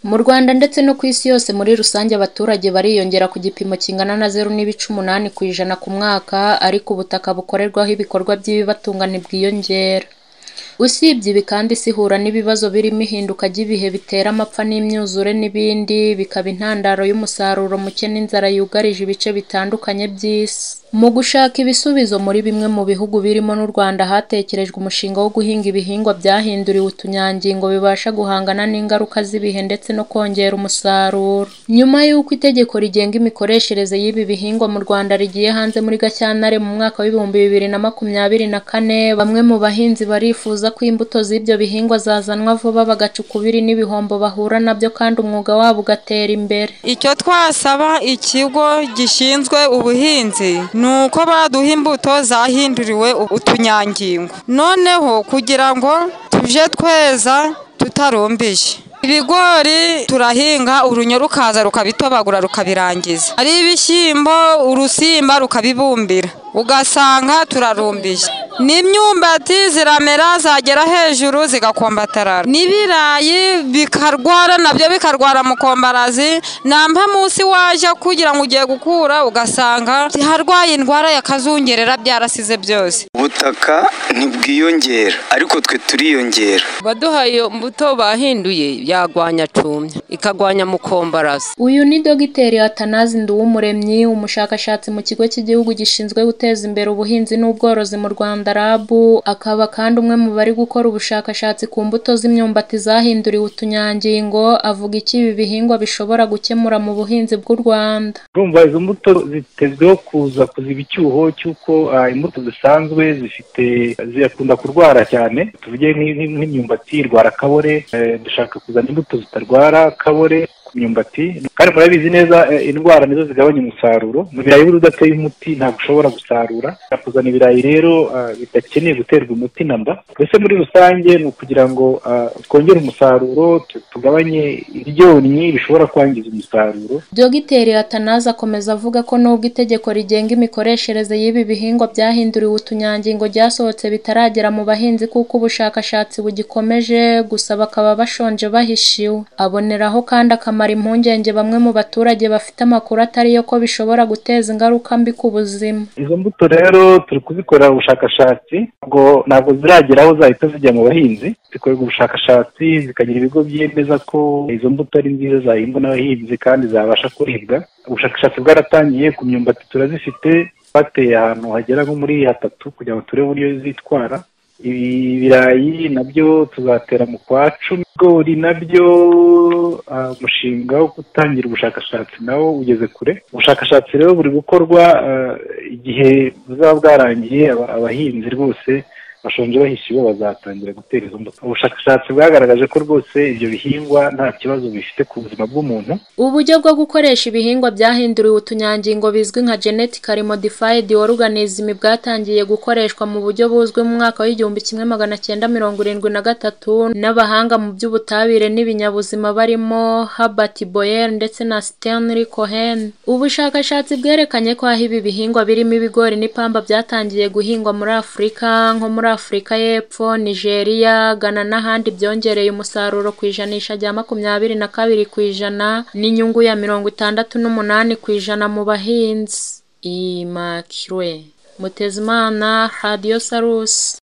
Mu Rwanda ndetse no ku isi yose muri rusange abaturage bariyongera ku gipimo kingana na zeru n'ibice umunani ku ijana ku mwaka ariko ubutaka bukorerwaho ibikorwa by'ibibatunga ntibwiyongera. Usibye ibi kandi isi ihura n'ibibazo birimo ihinduka ry'ibihe bitera amapfa n'imyuzure n'ibindi, bikaba intandaro y'umusaruro muke n'inzara yugarije ibice bitandukanye by'isi. Mu gushaka ibisubizo muri bimwe mu bihugu birimo n'u Rwanda hatekerejwe umushinga wo guhinga ibihingwa byahinduriwe utunyangingo bibasha guhangana n'ingaruka z'ibihe ndetse no kongera umusaruro. Nyuma y'uko itegeko rigenga imikoreshereze y'ibi bihingwa mu Rwanda rigiye hanze muri Gashyantare mu mwaka w'ibihumbi bibiri na makumyabiri na kane, bamwe mu bahinzi barifuza ko imbuto z'ibyo bihingwa zazanwa vuba bagaca ukubiri n'ibihombo bahura na byo kandi umwuga wabo ugatera imbere. Icyo twasaba ikigo gishinzwe ubuhinzi ni uko baduha imbuto zahinduriwe utunyangingo, noneho kugira ngo tujye tweza tutarumbije. Ibigori turahinga urunyo rukaza rukabitobagura rukabirangiza, ari ibishyimbo urusimba rukabibumbira ugasanga turarumbije, n'imyumbati ziramera zagera hejuru zigakombatarara, n'ibirayi bikarwara nabyo bikarwara mukombarazi, nta mpamunsi wajya kugira ngo ugiye gukura ugasanga harwaye indwara ya kazungerera byarasize byose. Ubutaka ntibwiyongera ariko twe turiyongera. Baduha iyo mbuto bahinduye yarwanya cumya ikarwanya mukombarazi. Uyu ni Dogiteri Atanazi Nduwumuremyi, umushakashatsi mu kigo cy'igihugu gishinzwe guteza imbere ubuhinzi n'ubworozi mu Rwanda RAB, akaba kandi umwe mu bari gukora ubushakashatsi ku mbuto z'imyumbati zahinduriwe utunyangingo, avuga iki ibi bihingwa bishobora gukemura mu buhinzi bw'u Rwanda. Urumva izo mbuto zitezweho kuza kuziba icyuho cy'uko ah, imbuto zisanzwe zifite zikunda kurwara cyane, tuvuge nk'i- nk'i- nk'imyumbati irwara kabore, eh, dushaka kuzana imbuto zitarwara kabore ku myumbati kandi murabizi neza eh, indwara nizo zigabanya umusaruro mu birayi buri udateye umuti ntabwo ushobora gusarura Ushaka kuzana ibirayi rero ah, bidakeneye guterwa umuti na mba mbese muri rusange ni ukugira ngo ah, twongere umusaruro tu- tugabanye ibyonnyi bishobora kwangiza umusaruro Dogiteri Atanazi akomeza avuga ko nubwo itegeko rigenga imikoreshereze y'ibi bihingwa byahinduriwe utunyangingo ryasohotse bitaragera mu bahinzi kuko ubushakashatsi bugikomeje, gusa bakaba bashonje bahishiwe. Aboneraho kandi akamara impungenge bamwe mu baturage bafite amakuru atari yo ko bishobora guteza ingaruka mbi ku buzima. izo mbuto rero turi kuzikorera ubushakashatsi ubwo ntabwo ziragera aho zahita zijya mu bahinzi zikorerwa ubushakashatsi zikagira ibigo byemeza ko izo mbuto ari nziza zahingwa n'abahinzi kandi zabasha kuribwa ubushakashatsi bwaratangiye ku myumbati turazifite bateye ahantu hagera nko muri hatatu kugira ngo turebe uburyo zitwara ibirayi nabyo tuzatera mu kwa cumi ibigori nabyo ah, umushinga wo gutangira ubushakashatsi nawo ugeze kure ubushakashatsi rero buri gukorwa ah, igihe buzaba bwarangiye aba- abahinzi rwose bashonje bahishiwe bazatangira gutera izo mbuto ubushakashatsi bwagaragaje ko rwose ibyo bihingwa nta kibazo bifite ku buzima bw'umuntu Uburyo bwo gukoresha ibihingwa byahinduriwe utunyangingo bizwi nka genetically modified organism bwatangiye gukoreshwa mu buryo buzwi mu mwaka w'igihumbi kimwe magana cyenda mirongo irindwi na gatatu n'abahanga mu by'ubutabire n'ibinyabuzima barimo Herbert Boyer ndetse na Stanley Cohen. Ubushakashatsi bwerekanye ko aho ibi bihingwa birimo ibigori n'ipamba byatangiye guhingwa muri Afurika nko muri Afurika y'Epfo, Nigeria, Ghana n'ahandi byongereye umusaruro ku ijanisha rya makumyabiri na kabiri ku ijana n'inyungu ya mirongo itandatu n'umunani ku ijana mu bahinzi. Imakirwe Mutezimana, Radio Salus.